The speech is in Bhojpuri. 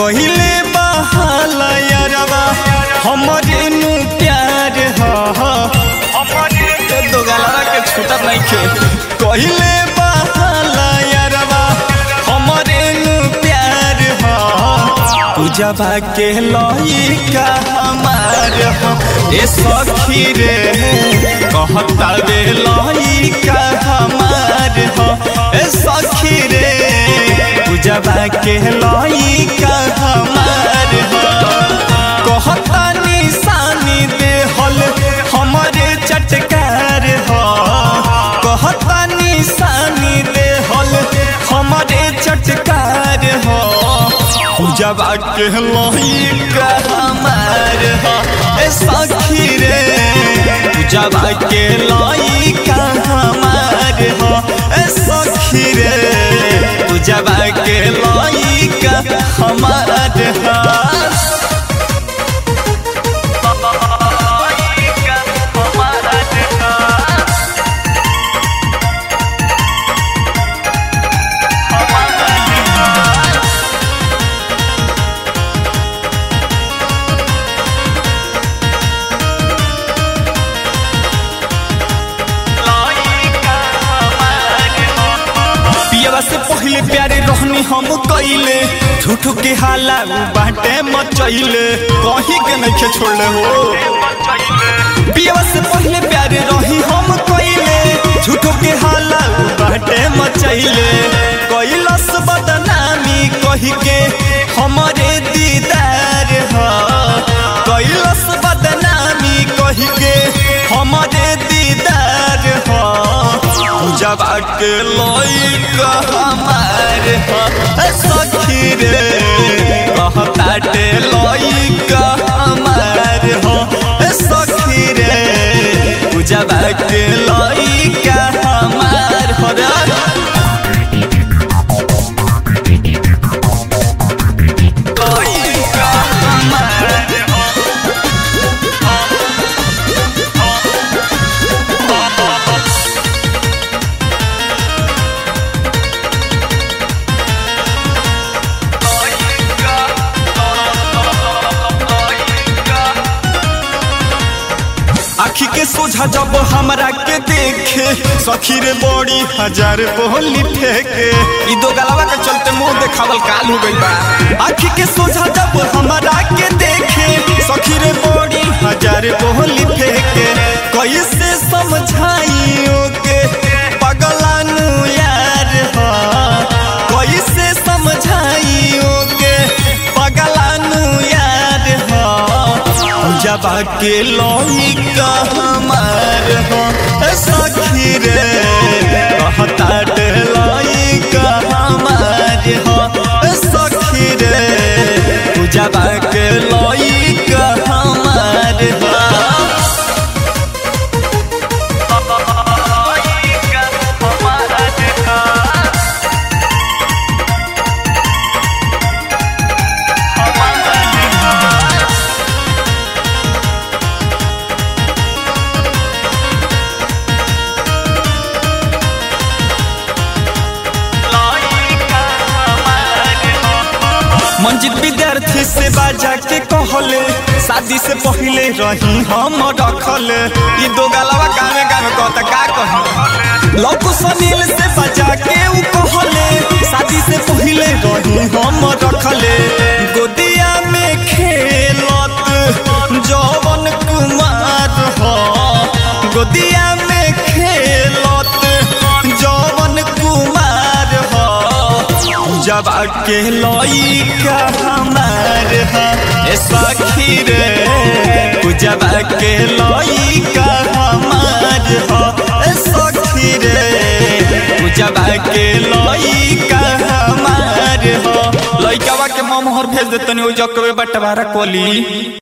कहिले बहाला यारवा हमरे नु प्यार ह ए दो गलवा के छूटा नहीं खे कहिले बहाला यारवा हमरे नु प्यार ह पूजवा के लइका हमार ह ए सखी रे कहता रे लइका हमार ह ए सखी रे पूजवा के लइका हमार ह कहता निशानी देहल हमरे चटकार ह कहता निशानी देहल हमरे चटकार ह पूजवा के लइका हमार ह ए सखी रे पूजवा के लइका हमार ह ए सखी रे पूजवा के लइका हमार ह पियवा से पहले प्यारे रहनी हम कइले झूठो के हाला उ बाटे मचइले कहीं के नइखे छोड़ले हो पियवा से पहले प्यारे रही हम कइले झूठो के हाला उ बाटे मचइले कइलस बदनामी कही के हमरे दीदार ह कइलस बदनामी कही के हमरे दीदार ह जब के लइका हमार ह सखी रे कहताटे लइका हमार ह सखी रे जब के लइका हमार ह रे लइका हमार आखी के सोझा जब हमरा के देखे सखी रे बड़ी हजार बोली फेंके ई दो गलवा के चलते मुंह देखावल काल हो गइल बा आखी के सोझा जब हमरा के देखे सखी रे बड़ी हजार बोली फेंके कैसे समझाइयो के पगलानु यार ह कैसे समझाइयो के पगलानु यार ह जब के लइका हमार हो सखी रे कहता लइका हमार हो सखी रे जब के लइका हमार हो मंजित विद्यार्थी से बाजा के कहले शादी से पहले रही हम रखले ई दो गलवा गावे गावे कहता का कही लौकु सनील से बाजा के उ कहले शादी से पहले रही हम रखले गोदिया में खेलत जवन कुमार हो गोदिया में खेलत जवन कुमार हो जब के लइका हमार ह ए सखी रे जब के लइका हमार ह ए सखी रे जब के लइका हमार ह लइकावा के ममहर भेज देतनी ओ जकवे बटवारा कोली